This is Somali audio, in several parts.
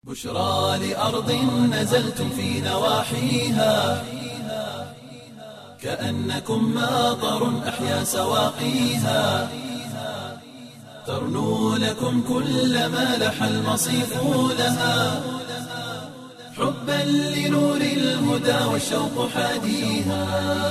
بشرى لأرض نزلتم في نواحيها كأنكم ماطر أحيا سواقيها ترنو لكم كل ما لح المصيف لها حبا لنور الهدى والشوق حاديها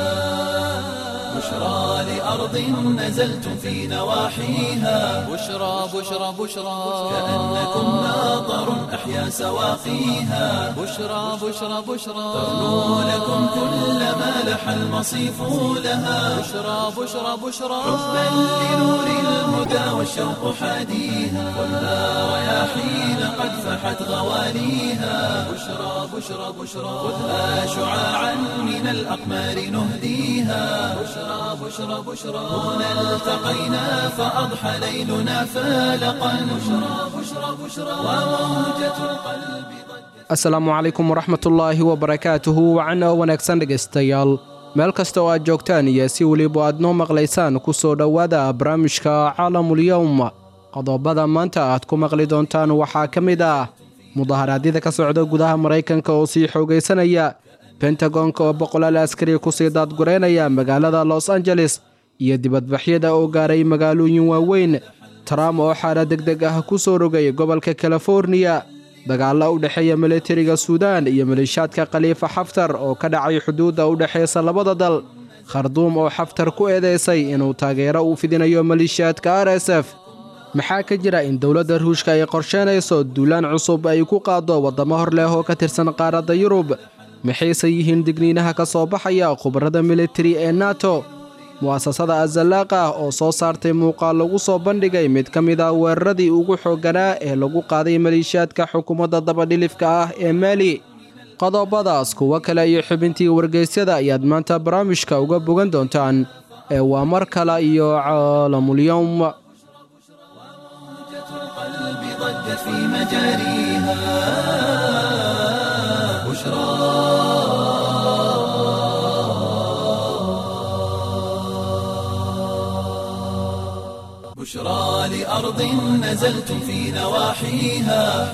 بشرى لأرض نزلتم في نواحيها بشرى بشرى بشرى كأنكم ماطر أحيا سواقيها بشرى بشرى بشرى ترنو لكم كل ما لح المصيف لها بشرى بشرى بشرى حبا لنور الهدى والشوق حاديها والنار رياحين قد فحت غواليها بشرى بشرى بشرى خذها شعاعا من الأقمار نهديها بشرى بشرى بشرى هنا التقينا فأضحى ليلنا فالقا بشرى بشرى بشرى وموجة القلب asalaamu calaykum waraxmatullaahi wabarakaatuhu wacan oo wanaagsan dhegaystayaal meel kasta oo aad joogtaan iyo si weliba aad noo maqlaysaan ku soo dhowaada barnaamijka caalamulyowm qodobada maanta aad ku maqli doontaan waxaa ka mid ah mudaharaadyada ka socda gudaha maraykanka oo sii xoogaysanaya bentagonka oo boqolaal askari kusii daadgureynaya magaalada los angeles iyo dibadbaxyada oo gaaray magaalooyin waaweyn trump oo xaala deg deg ah ku soo rogay gobolka californiya dagaalla u dhexeeya militariga suudaan iyo maleeshaadka khaliifa xaftar oo ka dhacay xuduudda u dhexaysa labada dal kharduum oo xaftar ku eedeysay inuu taageero u fidinayo maleeshiyaadka r s f maxaa ka jira in dowladda ruushka ay qorsheynayso duulaan cusub ay ku qaaddo waddamo hor leh oo ka tirsan qaaradda yurub maxayse yihiin digniinaha ka soo baxaya khubarada militari ee nato mu'asasada azallaaqa oo soo saartay muuqaal lagu soo bandhigay mid ka mid ah weeraradii ugu xoogganaa ee lagu qaaday maleeshiyaadka xukuumadda dabadhilifka ah ee maali qodobadaas kuwo kale iyo xubintii wargeysyada ayaad maanta barnaamijka uga bogan doontaan ee waa mar kale iyo caalamulyowm القلب ضجت في مجاريها بشرى بشرى لأرض نزلتم في نواحيها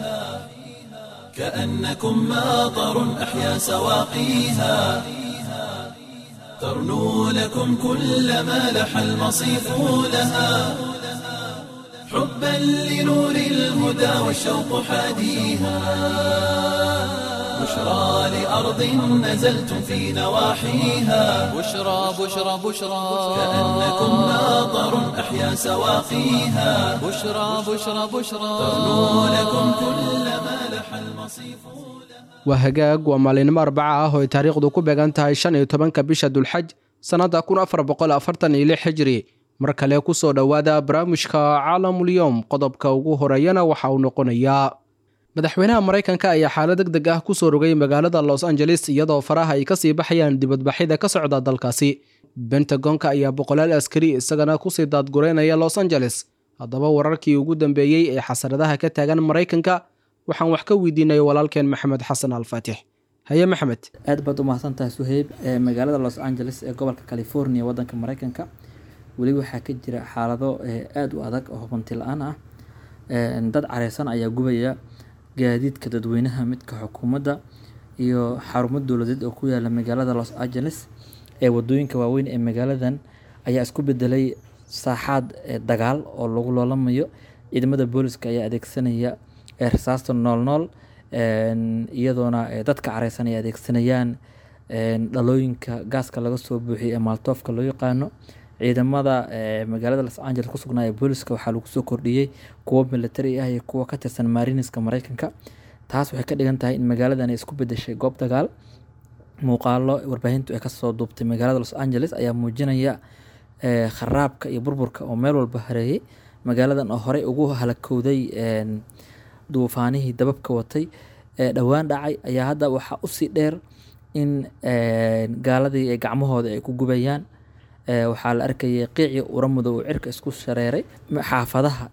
كأنكم ماطر أحيا سواقيها ترنو لكم كل ما لح المصيف لها حبا لنور الهدى والشوق حاديها بشرى لأرض نزلتم في نواحيها بشرى بشرى بشرى كأنكم ماطر أحيا سواقيها بشرى بشرى بشرى ترنو لكم كل ما لح المصيف waa hagaag waa maalinimo arbaca ah oo ay taariikhdu ku beegan tahay shan iyo tobanka bisha dulxaj sannadda kun afar boqol afartan iyo lix xijri mar kale ku soo dhowaada barnaamijka caalamulyowm qodobka ugu horeeyana waxa uu noqonayaa madaxweynaha maraykanka ayaa xaalad deg deg ah ku soo rogay magaalada los angeles iyadoo faraha ay kasii baxayaan dibadbaxyada ka socda dalkaasi bentagonka ayaa boqolaal askari isagana kusii daadgureynaya los angeles haddaba wararkii ugu dambeeyey ee xasaradaha ka taagan maraykanka waxaan wax ka weydiinay walaalkeen maxamed xasan alfaatix haye maxamed aad baad u mahadsantahay suheyb ee magaalada los angeles ee gobolka california wadanka mareykanka weli waxaa ka jira xaalado aada u adag oo hubanti la-aan ah dad careysan ayaa gubaya gaadiidka dadweynaha midka xukuumadda iyo xarumo dowladeed oo ku yaala magaalada los angeles ee wadooyinka waaweyn ee magaaladan ayaa isku bedelay saaxaad dagaal oo lagu loolamayo ciidamada booliska ayaa adeegsanaya rasaasta nool nool iyadoona dadka careysan ay adeegsanayaan dhalooyinka gaaska laga soo buuxiyay ee maaltoofka loo yaqaano ciidamada magaalada los angeles ku sugnaa ee booliska waxaa lagu soo kordhiyey kuwo militari ah iyo kuwa ka tirsan mariniska mareykanka taas waxay ka dhigan tahay in magaaladan ay isku bedeshay goob dagaal muuqaalo warbaahintu ay kasoo duubtay magaalada los angeles ayaa muujinaya kharaabka iyo burburka oo meel walba hareeyay magaaladan oo horey ugu halakowday duufaanihii dababka watay dhowaan dhacay ayaa hadda waxaa usii dheer in gaaladii gacmahooda ay ku gubayaan waxaa la arkayay qiici uramuda uu cirka isku shareeray xaafadaha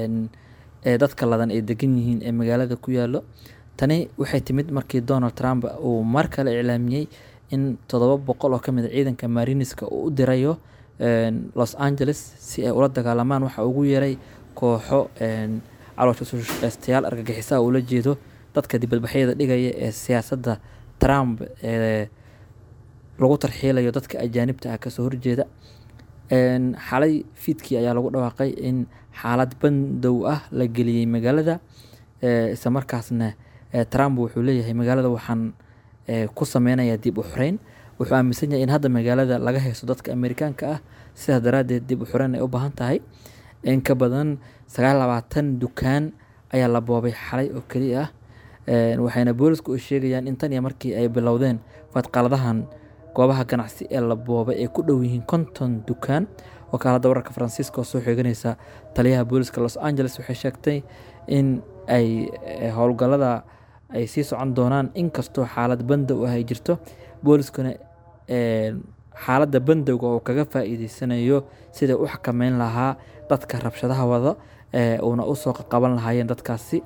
ee dadka ladan ay degan yihiin ee magaalada ku yaalo tani waxay timid markii donald trump uu mar kale iclaamiyey in toddoba boqol oo kamid a ciidanka mariniska uu u dirayo los angeles si ay ula dagaalamaan waxa ugu yaray kooxo caloosha shaqeystayaal argagixisaha ula jeedo dadka dibadbaxyada dhigaya ee siyaasadda trump ee lagu tarxiilayo dadka ajaanibta ah kasoo horjeeda xalay fiidkii ayaa lagu dhawaaqay in xaalad bandow ah la geliyey magaalada isla markaasna trump wuxuu leeyahay magaalada waxaan ku sameynayaa dib u xoreyn wuxuu aaminsan yahay in hadda magaalada laga haysto dadka amerikaanka ah sidaas daraaddeed dib u xoreyn ay u baahan tahay in ka badan sagaal labaatan dukaan ayaa la boobay xalay oo keliya ah waxayna boolisku u sheegayaan in tan iyo markii ay bilowdeen fadqaladahan goobaha ganacsi ee la boobay ay ku dhow yihiin konton dukaan wakaalada wararka faransiiska oo soo xeeganaysa taliyaha booliska los angeles waxay sheegtay in ay howlgallada ay sii socon doonaan inkastoo xaalad bandow ah ay jirto booliskuna xaaladda bandowga oo kaga faa'iideysanayo siday u xakameyn lahaa dadka rabshadaha wada uuna usoo qaban lahaayeen dadkaasi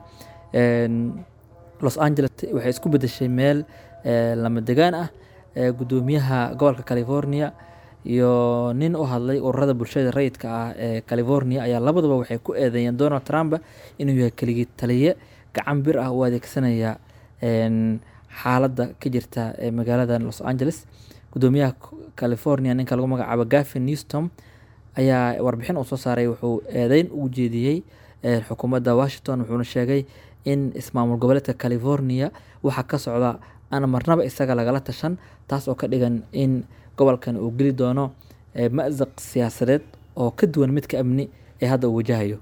los angeles waxay isku bedeshay meel lama degaan ah gudoomiyaha gobolka california iyo nin u hadlay ururada bulshada rayidka ah ee california ayaa labaduba waxay ku eedeeyeen donald trump inuu yahay keligii taliye gacan bir ah u adeegsanaya xaaladda ka jirta ee magaalada los angeles gudoomiyaha california ninka lagu magacaabo gavin newstom ayaa warbixin uu soo saaray wuxuu eedeyn ugu jeediyey xukuumadda washington wuxuuna sheegay in ismaamul goboleedka california waxaa ka socda aan marnaba isaga lagala tashan taas oo ka dhigan in gobolkan uu geli doono mazaq siyaasadeed oo ka duwan midka amni ee hadda uu wajahayo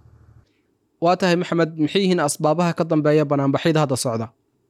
waa tahay maxamed maxay yihiin asbaabaha ka dambeeya banaanbaxyada hadda socda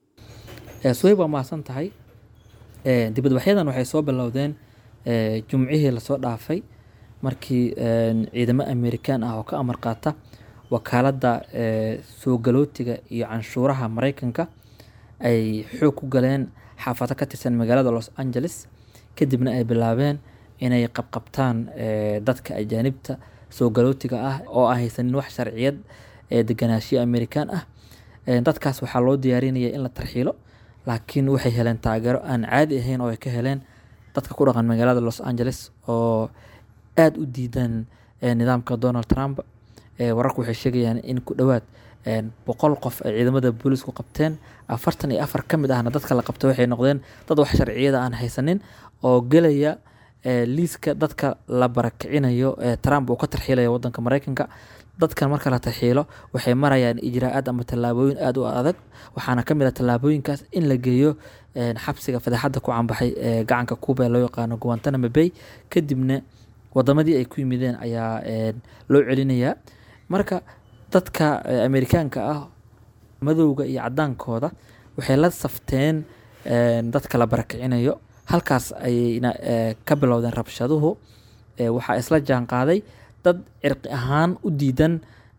suhayb waa mahadsan tahay dibadbaxyadan waxay soo bilowdeen jumcihii lasoo dhaafay markii ciidamo amerikaan ah oo ka amar qaata wakaaladda soo galootiga iyo canshuuraha mareykanka ay xoog ku galeen xaafado ka tirsan magaalada los angeles kadibna ay bilaabeen inay qabqabtaan dadka ajaanibta soo galootiga ah oo aan haysanin wax sharciyad ee deganaashiyo amerikaan ah dadkaas waxaa loo diyaarinaya in la tarxiilo laakiin waxay heleen taageero aan caadi ahayn oo ay ka heleen dadka ku dhaqan magaalada los angeles oo aada u diidan nidaamka donald trump wararku waxay sheegayaan in ku dhowaad boqol qof ay ciidamada boolisku qabteen afartan iyo afar ka mid ahna dadka la qabta waxay noqdeen dad wax sharciyada aan haysanin oo gelaya liiska dadka la barakicinayo ee trump uu ka tarxiilaya wadanka mareykanka dadkan marka la tarxiilo waxay marayaan ijraa-aad ama tallaabooyin aada u adag waxaana ka mid ah tallaabooyinkaas in la geeyo xabsiga fadeexadda ku canbaxay ee gacanka cuba ee loo yaqaano guantanamo bay kadibna wadamadii ay ku yimideen ayaa loo celinayaa marka dadka amerikaanka ah madowga iyo cadaankooda waxay la safteen dadka la barakicinayo halkaas ayayna ka bilowdeen rabshaduhu waxaa isla jaan qaaday dad cirqi ahaan u diidan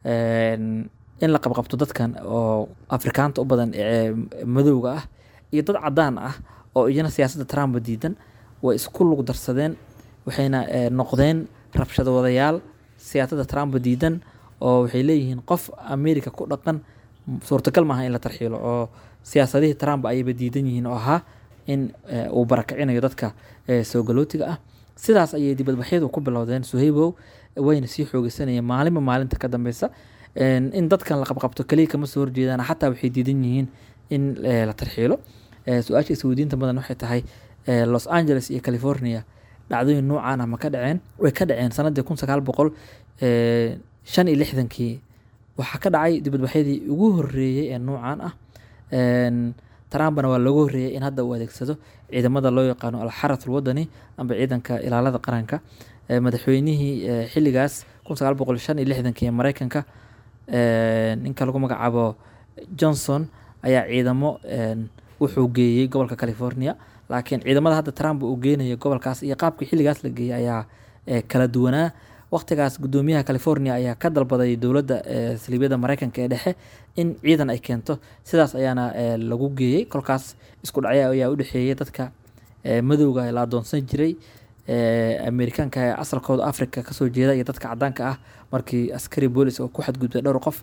in la qabqabto dadkan oo afrikaanta u badan ee madowga ah iyo dad cadaan ah oo iyana siyaasadda trump diidan way isku lug darsadeen waxayna noqdeen rabshado wadayaal siyaasadda trump diidan oo waxay leeyihiin qof america ku dhaqan suurtagal maaha in la tarxiilo oo siyaasadihii trump ayayba diidan yihiin oo ahaa in uu barakicinayo dadka soo galootiga ah sidaas ayay dibadbaxyadu ku bilowdeen suhaybow wayna sii xoogeysanayeen maalinba maalinta ka dambeysa in dadkan la qabqabto keliya kama soo horjeedaan xataa waxay diidan yihiin in la tarxiilo su-aasha isweydiinta badan waxay tahay los angeles iyo california dhacdooyin noocaan ah ma ka dhaceen way ka dhaceen sanadii kun sagaal boqol shan iyo lixdankii waxaa ka dhacay dibadbaxyadii ugu horeeyey ee noocaan ah trumpna waa looga horreeyay in hadda uu adeegsado ciidamada loo yaqaano alxarath alwadani amba ciidanka ilaalada qaranka madaxweynihii xilligaas kun sagaal boqol shan iyo lixdankii ee mareykanka ninka lagu magacaabo johnson ayaa ciidamo wuxuu geeyey gobolka california laakiin ciidamada hadda trump uu geenayo gobolkaas iyo qaabkii xilligaas la geeyey ayaa kala duwanaa waqtigaas gudoomiyaha california ayaa ka dalbaday dowladda saliibyada mareykanka ee dhexe in ciidan ay keento sidaas ayaana lagu geeyey kolkaas isku dhacya ayaa u dhexeeyey dadka madowga la adoonsan jiray amerikaanka ee asalkooda africa kasoo jeeda iyo dadka cadaanka ah markii askari boolis oo ku xadgudbay dhowr qof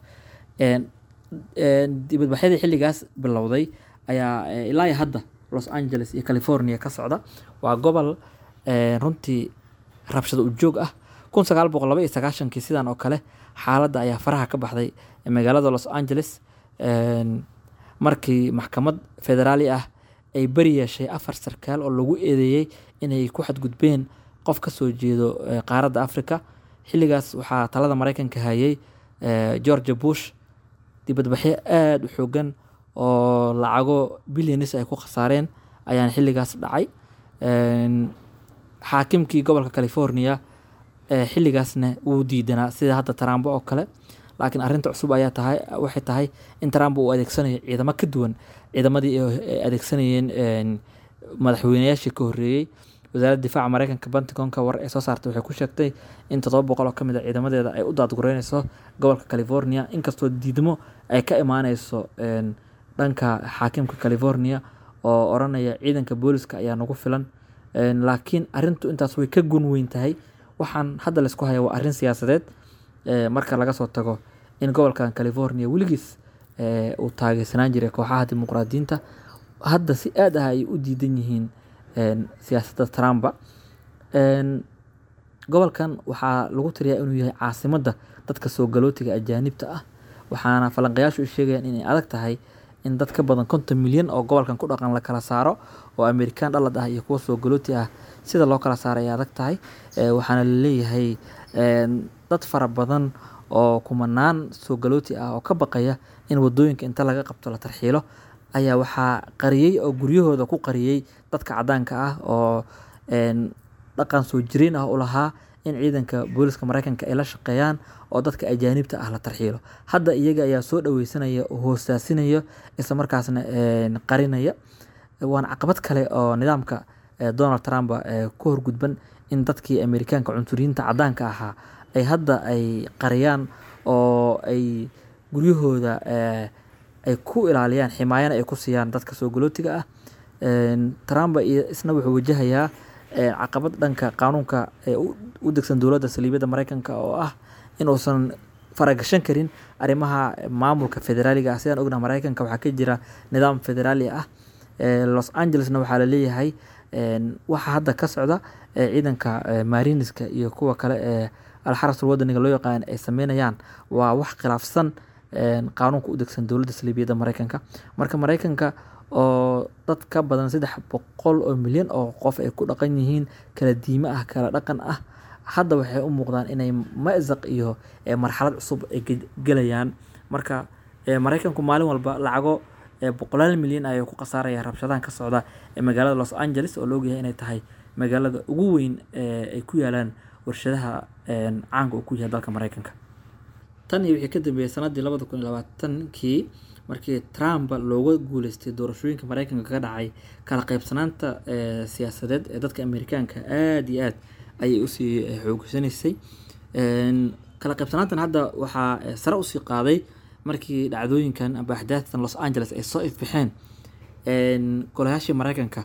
dibadbaxyadii xilligaas bilowday ayaa ilaa hadda los angeles iyo california ka socda waa gobol runtii rabshado ujoog ah kun sagaal boqol laba iyo sagaashankii sidan oo kale xaaladda ayaa faraha ka baxday ee magaalada los angeles een, markii maxkamad federaali ah ay beri yeeshay afar sarkaal oo lagu eedeeyey inay ku xadgudbeen qof ka soo jeedo eh, qaaradda africa xilligaas waxaa talada mareykanka hayay eh, georgia bush dibadbaxyo aada u xoogan oo lacago bilyanis ay ku khasaareen ayaan xilligaas dhacay Een, xaakimkii gobolka california ee xilligaasna wuu diidanaa sida hadda tarambo oo kale laakiin arrinta cusub ayaa tahay waxay tahay in tarambo uu adeegsanayo ciidamo ka duwan ciidamadii ay adeegsanayeen een, madaxweynayaashii ka horreeyey wasaaradda difaaca mareykanka pentagonka war ee soo saartay waxay ku sheegtay in toddoba boqol oo ka mid a ciidamadeeda ay u daadgureyneyso gobolka california inkastoo diidmo ay ka imaaneyso een, dhanka xaakimka california oo oranaya ciidanka booliska ayaa nagu filan Een, laakiin arintu intaas way ka gun weyn tahay waxaan hadda laysku haya waa arrin siyaasadeed ee, marka laga soo tago in gobolkan california weligiis ee, uu taageersanaan jiray kooxaha dimuqraadiyiinta hadda si aad ah ay u diidan yihiin een, siyaasadda trumpa Een, gobolkan waxaa lagu tiriyaa inuu yahay caasimadda dadka soo galootiga ajaanibta ah waxaana falanqayaashu ay sheegayaan inay adag tahay in dad ka badan konton milyan oo gobolkan ku dhaqan la kala saaro oo amerikaan dhalad ah iyo kuwa soo galooti ah sida loo kala saaro ay adag tahay Ee, waxaana laleeyahay een, dad fara badan oo kumanaan soo galooti ah oo ka baqaya in wadooyinka inta laga qabto la tarxiilo ayaa waxaa qariyey oo guryahooda ku qariyey dadka cadaanka ah oo een, dhaqan soo jireen ah u lahaa in ciidanka booliska mareykanka ay la shaqeeyaan oo dadka ajaanibta ah la tarxiilo hadda iyaga ayaa soo dhaweysanaya oo hoosaasinaya isla markaasna een, qarinaya waana caqabad kale oo nidaamka eh, donald trump eh, ku horgudban in dadkii amerikaanka cunsuriyiinta cadaanka ahaa ay hadda ay qariyaan oo ay guryahooda eh, ay ku ilaaliyaan ximaayana ay ku siiyaan dadka soo galootiga ah Een, trump iyo isna wuxuu wajahayaa eh, caqabad dhanka qaanuunka ee u u degsan dowladda saliibiyadda mareykanka oo ah inuusan faragashan karin arrimaha maamulka federaaliga ah sidaan ognaha mareykanka waxaa ka jira nidaam federaali ah Ee, los angelesna waxaa laleeyahay een, waxa hadda ka socda ee ciidanka ee, mariniska iyo kuwa kale ee alxarasul wadaniga loo yaqaan ay sameynayaan waa wax khilaafsan een, qaanuunka u degsan dowladda saliibiyadda mareykanka marka mareykanka oo dad ka badan saddex boqol oo milyan oo qof ay ku dhaqan yihiin kala diime ah kala dhaqan ah hadda waxay u muuqdaan inay mazaq iyo ee, marxalad cusub ay ge- gelayaan marka ee, mareykanku maalin walba lacago ee, boqolaal milyan ayay ku khasaaraya rabshadahan ka socda ee magaalada los angeles oo la ogyahay inay tahay magaalada ugu weyn ee ay ku yaalaan warshadaha een, caanka uu ku yahay dalka mareykanka tan iyo wixii ka dambeeyay sanadii labada kun iyo labaatankii markii trump looga guuleystay doorashooyinka mareykanka ka dhacay kala qaybsanaanta ee, siyaasadeed ee dadka amerikaanka aada iyo aad ayay usii eh, xoogsanaysay Een, kala qaybsanaantan hadda waxaa eh, sare usii qaaday markii dhacdooyinkan amba axdaaftan los angeles ay soo ifbixeen Een, golayaashii mareykanka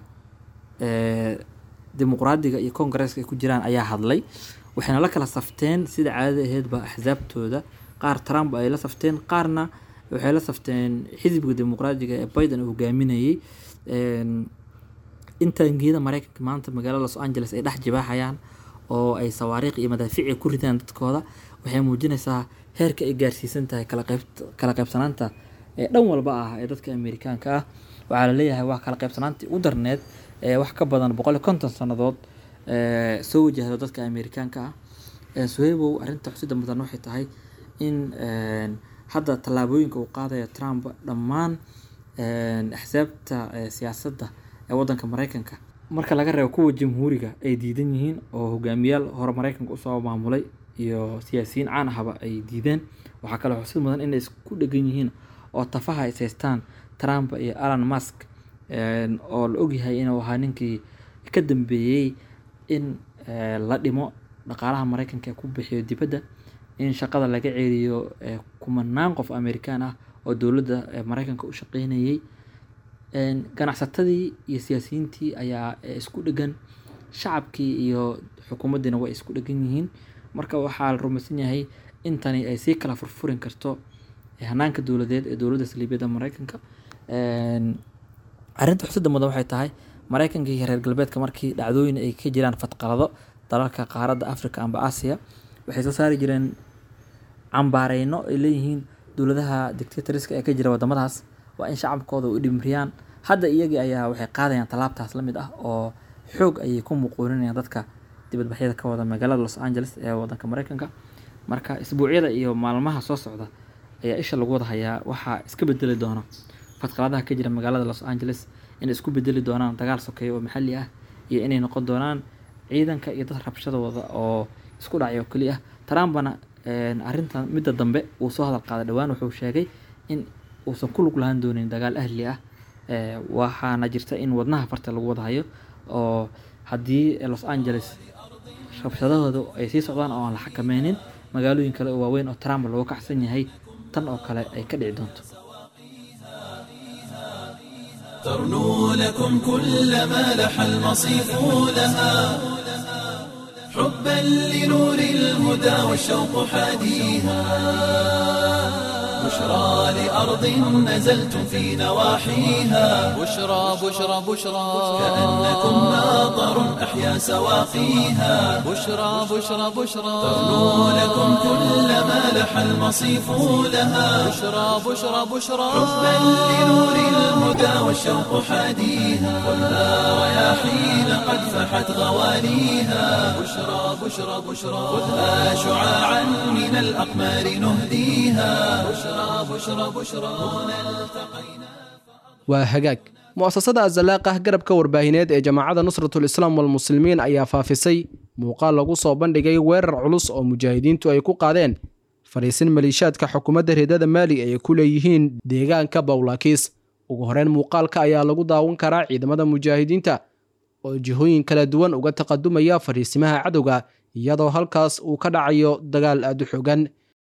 ee, dimuqraadiga iyo kongareeska ay ku jiraan ayaa hadlay waxayna la kala safteen sida caadada aheedba axsaabtooda qaar trump ay la safteen qaarna waxay la safteen xisbiga dimuqraadiga ee biden uu hogaaminayey Een, intaan geeda mareykanka maanta magaalada los angeles ay dhex jibaaxayaan oo ay sawaariikh iyo madaafiic ku ridaan dadkooda waxay muujinaysaa heerka ay gaarsiisan tahay kala qayb kala qaybsanaanta ee dhan walba ah ee dadka amerikaanka ah waxaa la leeyahay waa kala qaybsanaantii u darneed ee wax ka badan boqol iyo konton sannadood ee soo wajahdo dadka amerikaanka ah Ee, suhaybow arrinta xusida mudan waxay tahay in een, hadda tallaabooyinka uu qaadaya trump dhammaan een, axsaabta ee, siyaasadda ee wadanka mareykanka marka laga reebo kuwa jamhuuriga ay diidan yihiin oo hogaamiyaal hore mareykanka usoo maamulay iyo siyaasiyiin caan ahaba ay diideen waxaa kaloo xusid mudan inay isku dhegan yihiin oo tafaha is haystaan trump iyo alan musk een, oo la ogyahay inuu ahaa ninkii ka dambeeyey in ee, la dhimo dhaqaalaha mareykanka ee ku bixiyo dibadda in shaqada laga ceeliyo ee, kumanaan qof amerikaan ah oo dowladda ee, mareykanka u shaqeynayay Een, ganacsatadii iyo siyaasiyiintii ayaa ee, isku dhegan shacabkii iyo xukuumaddiina way isku dhegan yihiin marka waxaa la rumaysan yahay in tani ay sii kala furfurin karto ee, hanaanka dowladeed ee dowladda saliibiyadda mareykanka Een, arrinta xusida mudan waxay tahay mareykanka iyo reer galbeedka markii dhacdooyin ay ka jiraan fadqalado dalalka qaaradda africa amba aasiya waxay soo saari jireen cambaareyno ay leeyihiin dowladaha dictatoriska ee ka jira wadamadaas waa in shacabkooda u dhimriyaan hadda iyagii ayaa waxay qaadayaan tallaabtaas la mid ah oo xoog ayay ku muquurinayaan dadka dibadbaxyada ka wada magaalada los angeles ee wadanka mareykanka marka isbuucyada iyo maalmaha soo socda ayaa isha lagu wada hayaa waxaa iska bedeli doona fadqaladaha ka jira magaalada los angeles inay isku bedeli doonaan dagaal sokeeya oo maxalli ah iyo inay noqon doonaan ciidanka iyo dad rabshadooda oo isku dhacay oo keliya trumpna arrintan midda dambe uu soo hadal qaaday dhowaan wuxuu sheegay in uusan ku lug lahaan doonin dagaal ahli ah waxaana jirta in wadnaha farta lagu wada hayo oo haddii los angeles rabshadahooda ay sii socdaan oo aan la xakameynin magaalooyin kale oo waaweyn oo trump looga kacsan yahay tan oo kale ay ka dhici doonto ترنو لكم كل ما لح المصيف لها حبا لنور الهدى والشوق حاديها بشرى لأرض نزلتم في نواحيها بشرى بشرى بشرى كأنكم ماطر أحيا سواقيها بشرى بشرى بشرى ترنو لكم كل ما لح المصيف لها بشرى بشرى بشرى حبا لنور الهدى والشوق حاديها خذها رياحين قد فحت غواليها بشرى بشرى بشرى خذها شعاعا من الأقمار نهديها بشرى بشرى بشرى هنا التقينا waa hagaag mu'asasada azalaaqah garabka warbaahineed ee jamaacadda nusratul islaam walmuslimiin ayaa faafisay muuqaal lagu soo bandhigay weerar culus oo mujaahidiintu ay ku qaadeen fadhiisin maliishaadka xukuumadda reedada maali ay ku leeyihiin deegaanka bawlaakiis ugu horeyn muuqaalka ayaa lagu daawan karaa ciidamada mujaahidiinta oo jihooyin kala duwan uga taqadumaya fadhiisimaha cadowga iyadoo halkaas uu ka dhacayo dagaal aad u xogan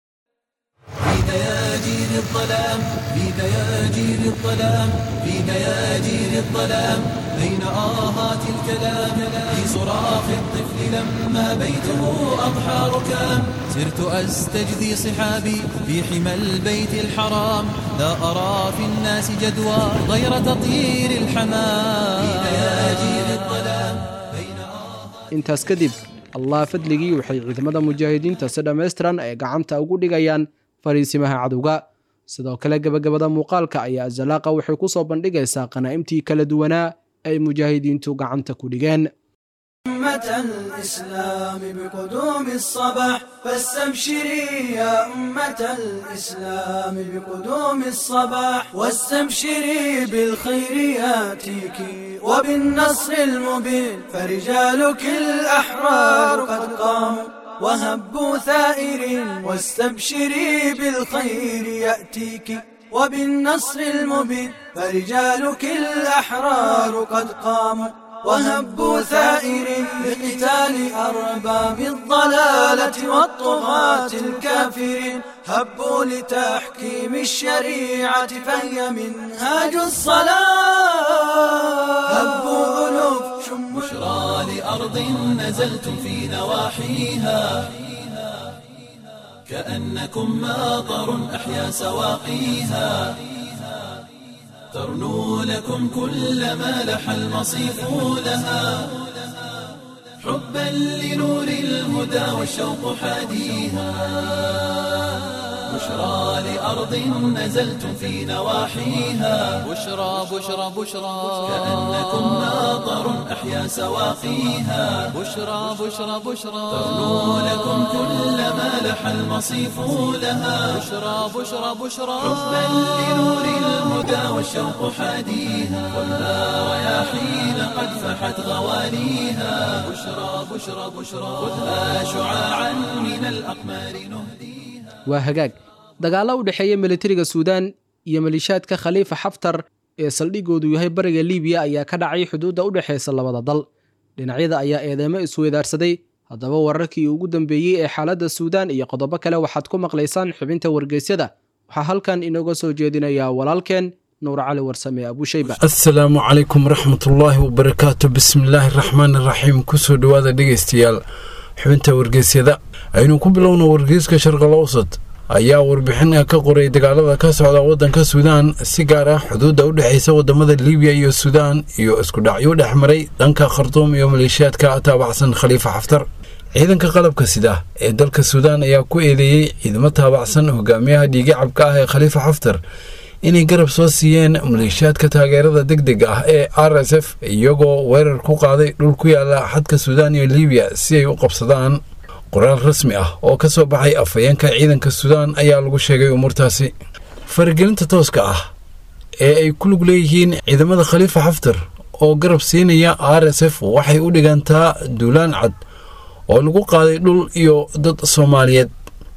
في دياجير الظلام في دياجير الظلام في دياجير الظلام بين آهات الكلام في صراخ الطفل لما بيته أضحى ركام سرت أستجدي صحابي في حمى البيت الحرام لا أرى في الناس جدوى غير تطير الحمام في دياجير الظلام بين آهات intaas kadib allah fadligii waxay ciidamada mujaahidiinta si dhammaystiran ay gacanta ugu dhigayaan fariisimaha cadowga sidoo kale gebagabada muuqaalka ayaa azalaaqa waxay ku soo bandhigaysaa qanaa'imtii kala duwanaa ay mujaahidiintu gacanta ku dhigeen أمة الإسلام بقدوم الصباح فاستبشري يا أمة الإسلام بقدوم الصباح واستبشري بالخير ياتيك وبالنصر المبين فرجالك الأحرار قد قاموا وهبوا ثائرين واستبشري بالخير يأتيك وبالنصر المبين فرجالك الأحرار قد قاموا وهبوا ثائرين لقتال أرباب الضلالة والطغاة الكافرين هبوا لتحكيم الشريعة فهي منهاج الصلاة هبوا ألوف شم بشرى لأرض نزلتم في نواحيها كأنكم ماطر أحيا سواقيها ترنو لكم كل ما لح المصيف لها حبا لنور الهدى والشوق حاديها بشرى لأرض نزلتم في نواحيها بشرى بشرى بشرى كأنكم ماطر أحيا سواقيها بشرى بشرى بشرى ترنو لكم كل ما لح المصيف لها بشرى بشرى بشرى حبا لنور الهدى والشوق حاديها خذها رياحين قد فحت غواليها بشرى بشرى بشرى خذها شعاعا من الأقمار نهديها waa hagaag dagaalla u dhexeeya militariga suudaan iyo maliishaadka khaliifa xaftar ee saldhigoodu yahay bariga liibiya ayaa ka dhacay xuduudda u dhexaysa labada dal dhinacyada ayaa eedeymo isweydaarsaday haddaba wararkii ugu dambeeyey ee xaaladda suudaan iyo qodobo kale waxaad ku maqlaysaan xubinta wargeysyada waxaa halkan inooga soo jeedinaya walaalkeen nuur cali warsame abushayba asalaamu calaykum waraxmatullaahi wabarakaatu bismillaahi raxmaan iraxiim kusoo dhowaada dhegeystayaal xubinta wargeysyada aynu ku bilowna wargeyska sharqal awsad ayaa warbixin ka qoray dagaalada ka socda waddanka suudaan si gaar ah xuduudda u dhexaysa wadamada liibiya iyo suudaan iyo isku dhacyo dhex maray dhanka khartuum iyo maleeshiyaadka taabacsan khaliifa xaftar ciidanka qalabka sida ee dalka suudaan ayaa ku eedeeyey ciidamo taabacsan hogaamiyaha dhiigacabka ah ee khaliifa xaftar inay garab soo siiyeen maleeshiyaadka taageerada deg dega ah ee r s f iyagoo weerar ku qaaday dhul ku yaala xadka suudaan iyo libiya si ay u qabsadaan qoraal rasmi ah oo ka soo baxay afhayeenka ciidanka suudaan ayaa lagu sheegay umuurtaasi faragelinta tooska ah ee ay ku lug leeyihiin ciidamada khaliifa xaftar oo garab siinaya r s f waxay u dhigantaa duulaan cad oo lagu qaaday dhul iyo dad soomaaliyeed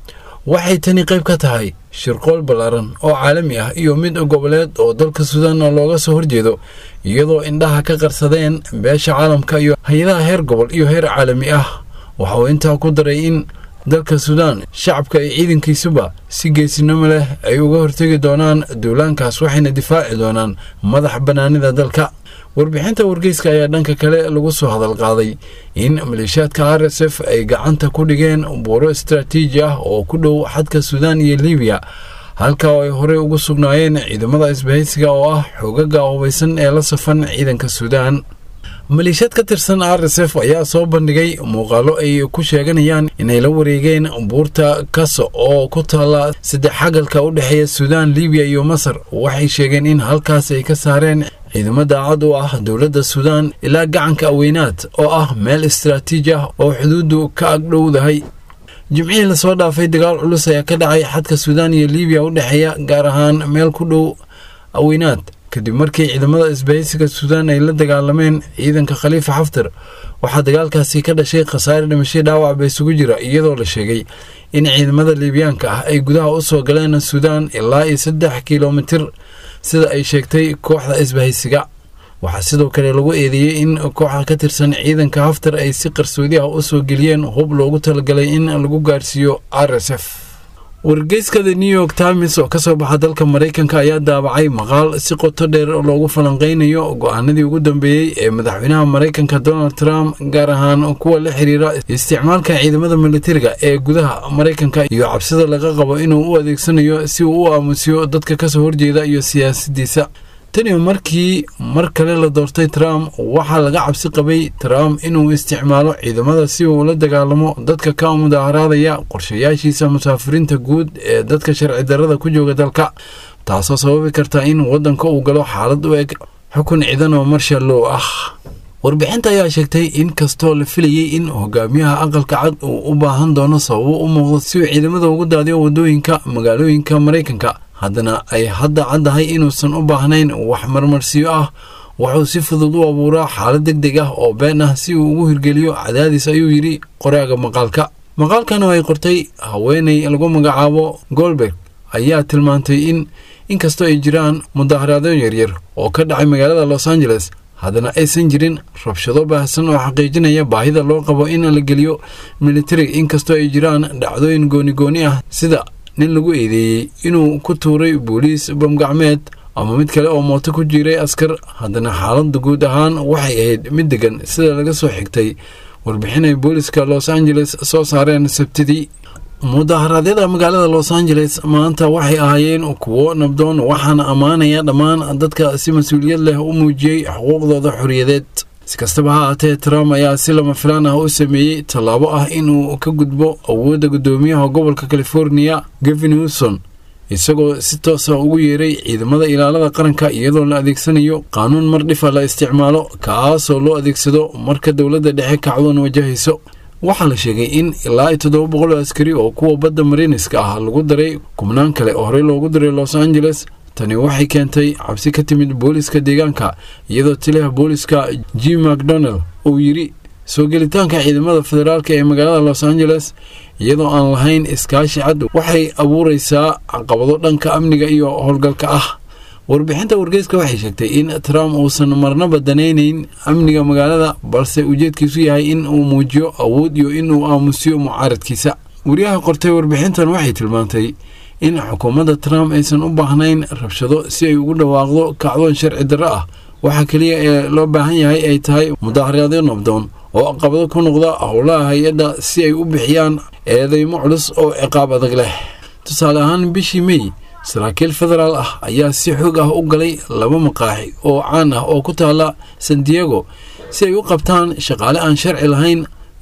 waxay tani qayb ka tahay shirqool ballaaran oo caalami ah iyo mid goboleed oo dalka suudaan looga soo horjeedo iyadoo indhaha ka qarsadeen beesha caalamka iyo hay-adaha heer gobol iyo heer caalami ah waxa uu intaa ku daray in dalka suudaan shacabka iyo ciidankiisuba si geesinimo leh ay uga hortegi doonaan duulaankaas waxayna difaaci doonaan madax bannaanida dalka warbixinta wargeyska ayaa dhanka kale lagu soo hadal qaaday in maleeshiyaadka r s f ay gacanta ku dhigeen buuro istaraatiiji ah oo ku dhow xadka suudaan iyo libiya halka oo ay horey ugu sugnaayeen ciidamada isbahaysiga oo ah xoogaga hubaysan ee la safan ciidanka suudaan maleeshiyaad ka tirsan r s f ayaa soo bandhigay muuqaalo ay ku sheeganayaan inay la wareegeen buurta kaso oo ku taalla saddex xagalka u dhexeeya suudaan libiya iyo masar waxay sheegeen in halkaas ay ka saareen ciidamo daacad u ah dowladda suudaan ilaa gacanka aweynaad oo ah meel istaraatiiji ah oo xuduuddu ka agdhowdahay jimcihii lasoo dhaafay dagaal culus ayaa ka dhacay xadka suudaan iyo libiya u dhexeeya gaar ahaan meel ku dhow aweynaad kadib markii ciidamada isbahaysiga suudaan ay la dagaalameen ciidanka khaliifa xaftar waxaa dagaalkaasi ka dhashay khasaare dhimashay dhaawac ba isugu jira iyadoo la sheegay in ciidamada liibiyaanka ah ay gudaha u soo galeen suudaan ilaa iyo saddex kilomitir sida ay sheegtay kooxda isbahaysiga waxaa sidoo kale lagu eedeeyey in kooxa ka tirsan ciidanka haftar ay si qarsoodi ah u soo geliyeen hub loogu talagalay in lagu gaarsiiyo r s f wargeyska the new york times oo kasoo baxa dalka maraykanka ayaa daabacay maqaal si qoto dheer loogu falanqeynayo go-aanadii ugu dambeeyey ee madaxweynaha maraykanka donald trump gaar ahaan kuwa la xiriira isticmaalka ciidamada militariga ee gudaha maraykanka iyo cabsida laga qabo inuu u adeegsanayo si uu u aamusiyo dadka kasoo horjeeda iyo siyaasadiisa tani markii mar kale la doortay trump waxaa laga cabsi qabay trump inuu isticmaalo ciidamada si uu la dagaalamo dadka ka mudaaharaadaya qorshayaashiisa musaafiriinta guud ee dadka sharci darrada ku jooga dalka taasoo sababi karta in waddanka uu galo xaalad u eg xukun ciidan oo marshallow ah warbixinta ayaa sheegtay in kastoo la filayey in hogaamiyaha aqalka cad uu u baahan doono sababo u muuqdo si uu ciidamada ugu daadiyo waddooyinka magaalooyinka maraykanka haddana ay hadda caddahay inuusan u baahnayn wax marmarsiyo ah wuxuu si fudud u abuuraa xaalad deg deg ah oo been ah si uu ugu hirgeliyo cadaadis ayuu yidhi qoraaga maqaalka maqaalkan oo ay qortay haweeney lagu magacaabo golberg ayaa tilmaantay in inkastoo ay jiraan mudaaharaadyo yaryar oo ka dhacay magaalada los angeles haddana aysan jirin rabshado baahsan oo xaqiijinaya baahida loo qabo in la geliyo militari inkastoo ay jiraan dhacdooyin gooni-gooni ah sida nin lagu eedeeyey inuu ku tuuray booliis bamgacmeed ama mid kale oo mooto ku jiray askar haddana xaaladda guud ahaan waxay ahayd mid degan sida laga soo xigtay warbixin ay booliska los angeles soo saareen sabtidii mudaharaadyada magaalada los angeles maanta waxay ahaayeen kuwo nabdoon waxaana ammaanaya dhammaan dadka si mas-uuliyad leh u muujiyey xuquuqdooda xoriyadeed si kastaba ha aatee trump ayaa si lama filaan ah u sameeyey tallaabo ah inuu ka gudbo awoodda guddoomiyaha gobolka californiya gavin wilson isagoo si toosa ugu yeeray ciidamada ilaalada qaranka iyadoo la adeegsanayo qaanuun mar dhifa la isticmaalo kaasoo loo adeegsado marka dowladda dhexe kacdoon wajahayso waxaa la sheegay in ilaa iyo toddoba boqol oo askari oo kuwa badda mariiniska ah lagu daray kubnaan kale oo horey loogu diray los angeles tani waxay keentay cabsi ka timid booliska deegaanka iyadoo taliyaha booliska jim macdonald uu yidhi soo gelitaanka ciidamada federaalk ee magaalada los angeles iyadoo aan lahayn iskaashi cad waxay abuureysaa caqabado dhanka amniga iyo howlgalka ah warbixinta wargeyska waxay sheegtay in trump uusan marnaba danaynayn amniga magaalada balse ujeedkiisu yahay in uu muujiyo awood iyo inuu aamusiyo mucaaradkiisa wariyaha qortay warbixintan waxay tilmaantay in xukuumadda trump aysan u baahnayn rabshado si ay ugu dhawaaqdo kacdoon sharci darro ah waxa keliya ee loo baahan yahay ay tahay mudaaharaadyo nabdoon oo caqabado ku noqda howlaha hay-adda si ay u bixiyaan eedeymo culus oo ciqaab adag leh tusaale ahaan bishii mey saraakiil federaal ah ayaa si xoog ah u galay laba maqaaxi oo caan ah oo ku taala san diego si ay u qabtaan shaqaale aan sharci lahayn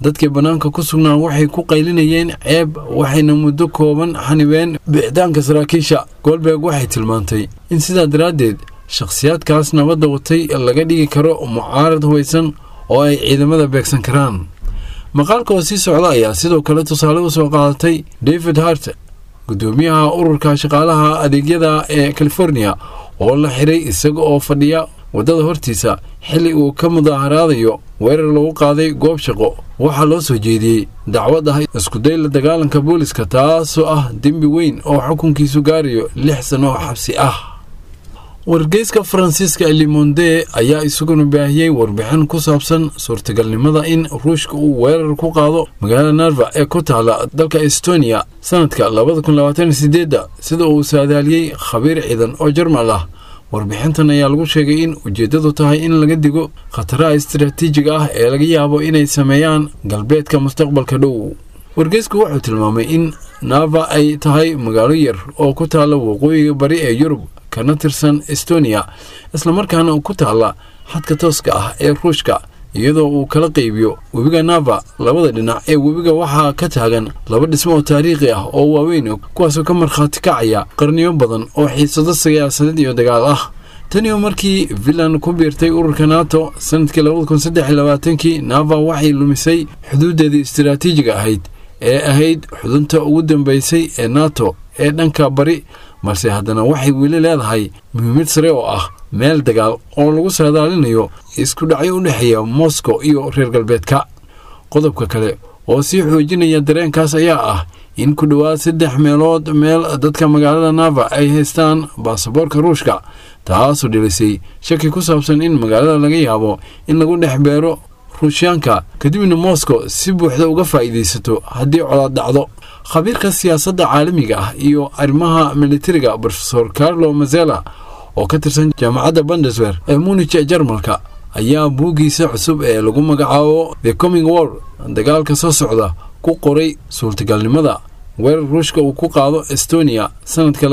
dadkii bannaanka ku sugnaa waxay ku qaylinayeen ceeb waxayna muddo kooban xanibeen bixitaanka saraakiisha goldberg waxay tilmaantay in sidaa daraaddeed shakhsiyaadkaas nabadda watay laga dhigi karo mucaarad hubaysan oo ay ciidamada beegsan karaan maqaalka oo sii socda ayaa sidoo kale tusaale u soo qaadatay david hart gudoomiyaha ururka shaqaalaha adeegyada ee california oo la xiray isaga oo fadhiya waddada hortiisa xilli uu ka mudaaharaadayo weerar lagu qaaday goob shaqo waxaa loo soo jeediyey dacwad ah iskuday la dagaalanka booliska taasoo ah dembi weyn oo xukunkiisu gaarayo lix sano oo xabsi ah wargeyska faransiiska limonde ayaa isaguna baahiyey warbixin ku saabsan suurtagalnimada in ruushka uu weerar ku qaado magaalada narva ee ku taala dalka estonia sanadka sida uu saadaaliyey khabiir ciidan oo jarmal ah warbixintan ayaa lagu sheegay in ujeeddadu tahay in laga digo khataraha istaraatiijiga ah ee laga yaabo inay sameeyaan galbeedka mustaqbalka dhow wargeysku wuxuu tilmaamay in nava ay tahay magaalo yar oo ku taalla waqooyiga bari ee yurub kana tirsan estonia islamarkaana ku taalla xadka tooska ah ee ruushka iyadoo uu kala qaybiyo webiga nava labada dhinac ee webiga waxaa ka taagan laba dhismo oo taariikhi ah oo waaweyn kuwaasoo ka markhaati kacaya qarniyo badan oo xiisado siyaasadeed iyo dagaal ah taniyo markii finland ku biirtay ururka nato sanadkii kii nava waxay lumisay xuduudeedii istaraatiijiga ahayd ee ahayd xudunta ugu dambeysay ee nato ee dhanka bari balse haddana waxay weli leedahay muhiimad sare oo ah meel dagaal oo lagu saadaalinayo isku dhacyo u dhexeeya moscow iyo reer galbeedka qodobka kale oo sii xoojinaya dareenkaas ayaa ah in ku dhowaad saddex meelood meel dadka magaalada nava ay haystaan baasaboorka ruushka taasoo dhilisay shaki ku saabsan in magaalada laga yaabo in lagu dhex beero ruushyaanka kadibna moscow si buuxda uga faa'iidaysato haddii colaad dhacdo khabiirka siyaasadda caalamiga ah iyo arrimaha militariga rofesor carlo mazela oo ka tirsan jaamacadda bundeswer ee munich ee jarmalka ayaa buuggiisa cusub ee lagu magacaabo the coming war dagaalka soo socda ku qoray suurtagalnimada weerar ruushka uu ku qaado estonia sanadka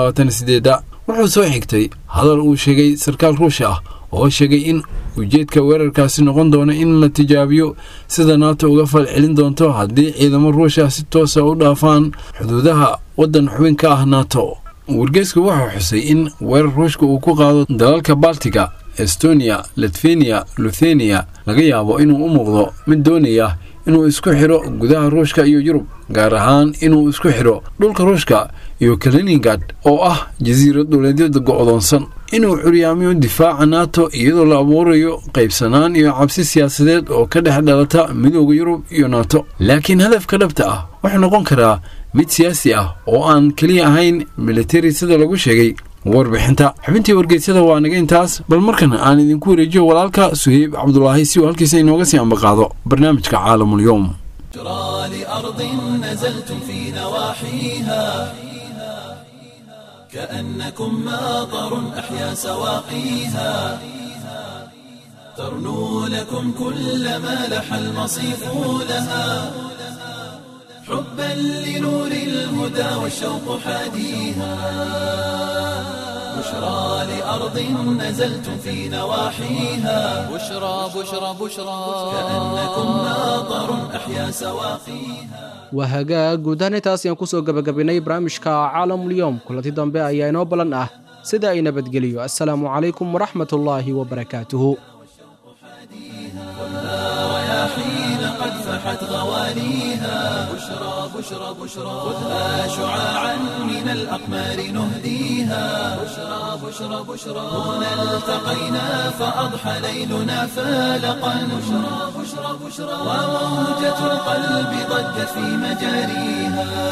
wuxuu soo xigtay hadal uu sheegay sarkaal ruush ah oo sheegay in ujeedka weerarkaasi noqon doono in la tijaabiyo sida nato uga falcelin doonto haddii ciidamo ruusha si toosa u dhaafaan xuduudaha waddan xubin ka ah nato wargeysku wuxuu xusay in weerar ruushka uu ku qaado dalalka baltiga estonia litfenia luthenia laga yaabo inuu u muuqdo mid doonaya inuu isku xidho gudaha ruushka iyo yurub gaar ahaan inuu isku xidho dhulka ruushka iyo kaliningad oo ah jasiirad dowladyada go'doonsan inuu curyaamiyo difaaca nato iyadoo la abuurayo qaybsanaan iyo cabsi siyaasadeed oo ka dhex dhalata midooda yurub iyo nato laakiin hadafka dhabta ah wuxuu noqon karaa mid siyaasi ah oo aan keliya ahayn militari sida lagu sheegay warbixinta xubintii wargeysyada waa naga intaas bal markana aan idinku wareejiyo walaalka suheyb cabdulaahi si uu halkiisa inooga sii ambaqaado barnaamijka caalamulyoom بشرى لأرض نزلتم في نواحيها كأنكم ماطر أحيا سواقيها ترنو لكم كل ما لح المصيف لها حبا لنور الهدى والشوق حاديها بشرى لأرض نزلتم في نواحيها بشرى بشرى بشرى كأنكم ماطر أحيا سواقيها waa hagaag guud ahaan intaas ayaan kusoo gebagabaynay barnaamijka caalamulyoom kulanti dambe ayaa inoo ballan ah sida ay nabadgeliyo assalaamu calaykum waraxmatullaahi wabarakaatuhu رياحين قد فحت غواليها بشرى بشرى بشرى خذها شعاعا من الأقمار نهديها بشرى بشرى بشرى هنا التقينا فأضحى ليلنا فالقا بشرى بشرى بشرى وموجة القلب ضجت في مجاريها